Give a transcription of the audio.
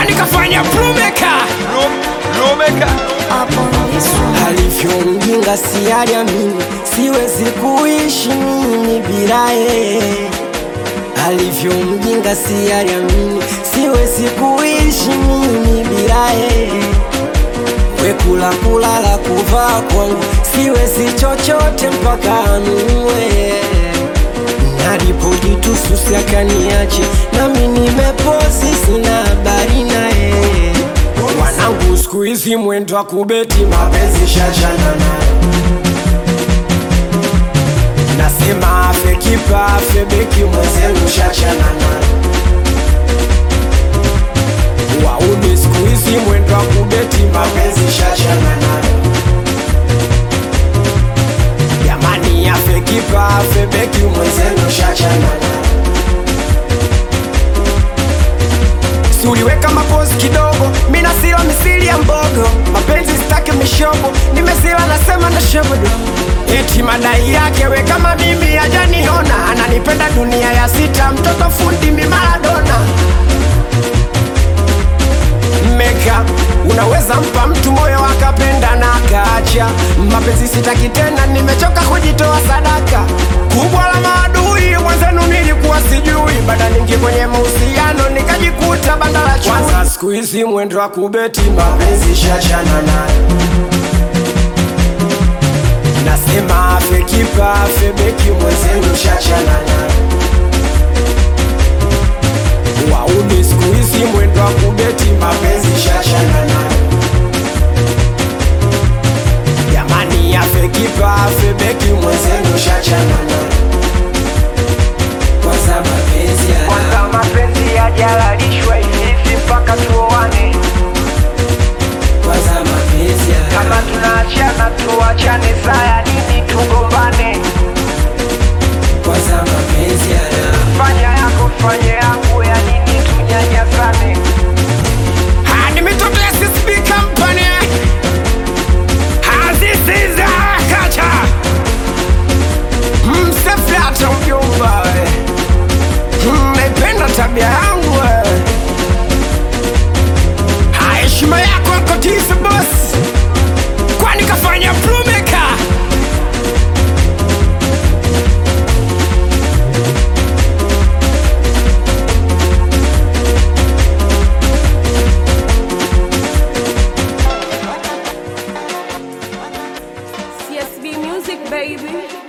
kwani kafanya plumeka Rumeka up on this one. alivyo mjinga sialiamini, siwezi kuishi mimi bila yeye. Alivyo mjinga sialiamini, siwezi kuishi mimi bila yeye. Wekula kulala kuvaa kwangu, siwezi chochote mpaka anunue. Nalipojitususi akaniache, nami nimepozi, sina habari naye. Wanangu siku hizi mwendo wa kubeti mapenzi shachana nayo, nasema afe kipa afe beki mwenzenu shachana nayo. Wauni siku hizi mwendo wa kubeti mapenzi shachana nayo, jamani afe kipa afe beki mwenzenu shachana nayo. Si uliweka mapozi kidogo, mina sila misili ya mbogo, mapenzi sitaki mishobo, nimesila nasema na shobodo. Eti madai yake we kama mimi hajaniona, ananipenda dunia ya sita, mtoto fundi mi Maradona. Meka, unaweza mpa mtu moyo akapenda na akaacha. Mapenzi sitaki tena, nimechoka kujitoa sadaka. Kubwa la maadui mwenzenu nilikuwa sijui, baada ningi kwenye mahusiano nikajikuta banda la chui. Kwanza siku hizi mwendo wa kubeti mapenzi shachana nayo, nasema afe kipa afe beki mwenzenu shachana nayo. Wauni siku hizi mwendo wa kubeti mapenzi shachana nayo. Jamani afe kipa afe beki mwenzenu shachana nayo. Kwanza mapenzi ya Kwanza mapenzi yajalalishwa hivi mpaka tuoane kwanza mapenzi ya Kama tunaachana tuachane saya nini tugombane kwanza mapenzi ya Fanya yako fanye yangu ya nini tunyanyasane Ah, ni mitoto ya CSP Company. Ah, this is a culture. Mseflata mjomba we. Mm, naipenda tabia yangu we. Ah, heshima yako ako tisa boss. Kwani kafanya plumeka CSB Music, baby.